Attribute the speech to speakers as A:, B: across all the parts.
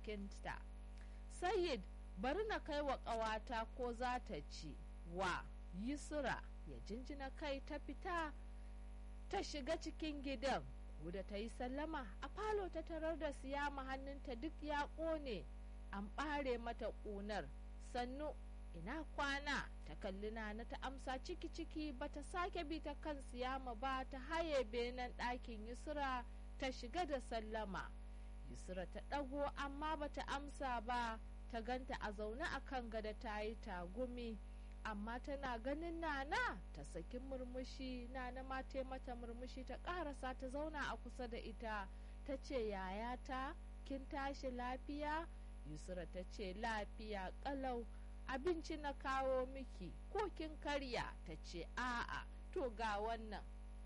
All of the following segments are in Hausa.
A: jikinta sayid bari na kai wa ƙawata ko za ta ci wa yusra ya jinjina kai ta fita ta shiga cikin gidan da ta yi sallama a falo ta tarar da siyama hannunta duk ya ƙone an ɓare mata ƙunar sannu ina kwana ta kalli nana ta amsa ciki ciki bata sake bi ta kan siyama ba ta haye benen ɗakin yusra ta shiga da sallama yusra ta ɗago amma bata amsa ba ta ganta a zaune a kan gada ta yi tagumi amma tana ganin nana ta saki murmushi nana ma ta mata murmushi ta karasa ta zauna a kusa da ita ta ce yayata kin tashi lafiya yusra ta ce lafiya kalau abinci na kawo miki ko kin karya ta ce a'a to ga wannan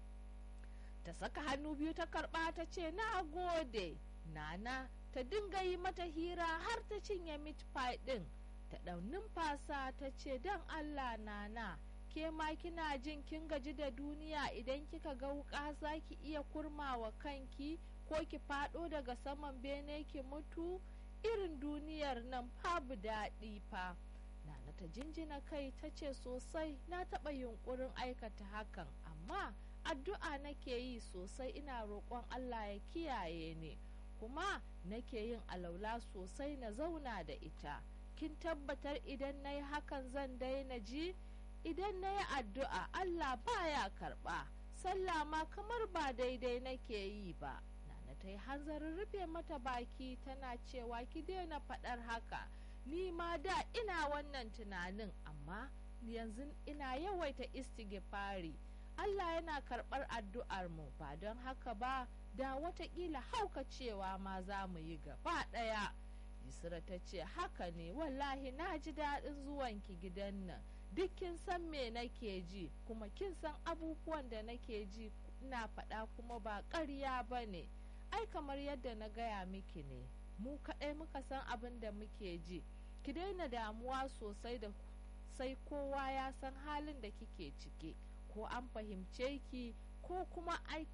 A: ta saka hannu biyu ta karba ta ce na gode nana ta dinga yi mata hira har ta cinye meat pie din ta ɗau numfasa ta ce don allah nana ke ma kina jin kin gaji da duniya idan kika ga wuka za ki iya kurmawa kanki ko ki faɗo daga saman bene ki mutu irin duniyar nan babu daɗi fa nana ta jinjina kai ta ce sosai na taɓa yunkurin aikata hakan amma addu'a nake yi sosai ina roƙon allah ya kiyaye ni kuma nake yin alaula sosai na zauna da ita kin tabbatar idan na yi hakan zan daina ji idan na yi addu'a Allah baya karɓa sallah ma kamar ba daidai nake yi ba nana ta yi hanzarin rufe mata baki tana cewa ki daina faɗar haka ni ma da ina wannan tunanin amma yanzu ina yawaita istighfari Allah yana karɓar addu'ar mu ba don haka ba da watakila haukacewa ma za mu yi gaba ɗaya Yusra ta ce haka ne wallahi na ji daɗin zuwanki gidan nan duk kin san me nake ji kuma kin san abubuwan da nake ji ina faɗa kuma ba ƙarya ba ne ai kamar yadda na gaya miki ne mu kaɗai muka san abin da muke ji ki daina damuwa sosai da sai kowa ya san halin da kike ciki ko an fahimce ki ko kuma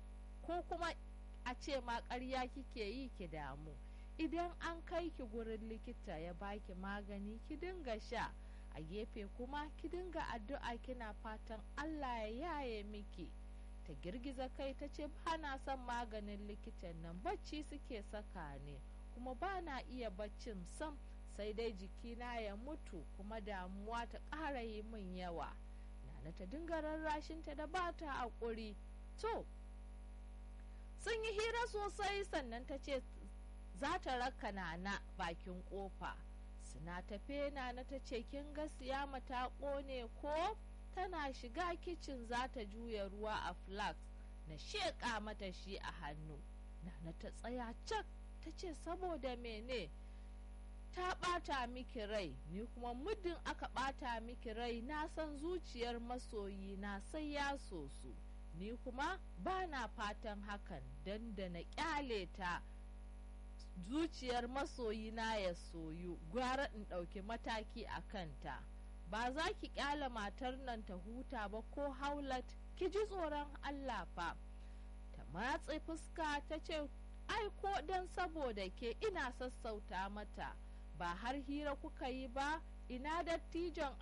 A: ko kuma a ce ma ƙarya kike yi ki damu idan an kai ki gurin likita ya baki magani ki dinga sha a gefe kuma ki dinga addu'a kina fatan Allah ya yaye miki ta girgiza kai ta ce ba na son maganin likitan nan bacci suke saka ne kuma ba na iya baccin sam sai dai jikina ya mutu kuma damuwa ta ƙara yi min yawa nana ta dinga rarrashinta da ba ta haƙuri to sun yi hira sosai sannan ta ce za ta raka nana bakin kofa suna tafe nana ta ce kin ga siyama ta kone ko tana shiga kicin za ta juya ruwa a flax na sheƙa mata shi a hannu nana ta tsaya cak ta ce saboda mene ta ɓata miki rai ni kuma muddin aka ɓata miki rai na san zuciyar masoyi na sai ya sosu ni kuma ba na fatan hakan don da na ƙyale ta zuciyar masoyina ya soyu gwara in ɗauki mataki a kanta ba za ki ƙyale matar nan ta huta ba ko haulat ki ji tsoron allah fa ta matse fuska ta ce ai ko don saboda ke ina sassauta mata ba har hira kuka yi ba ina dattijon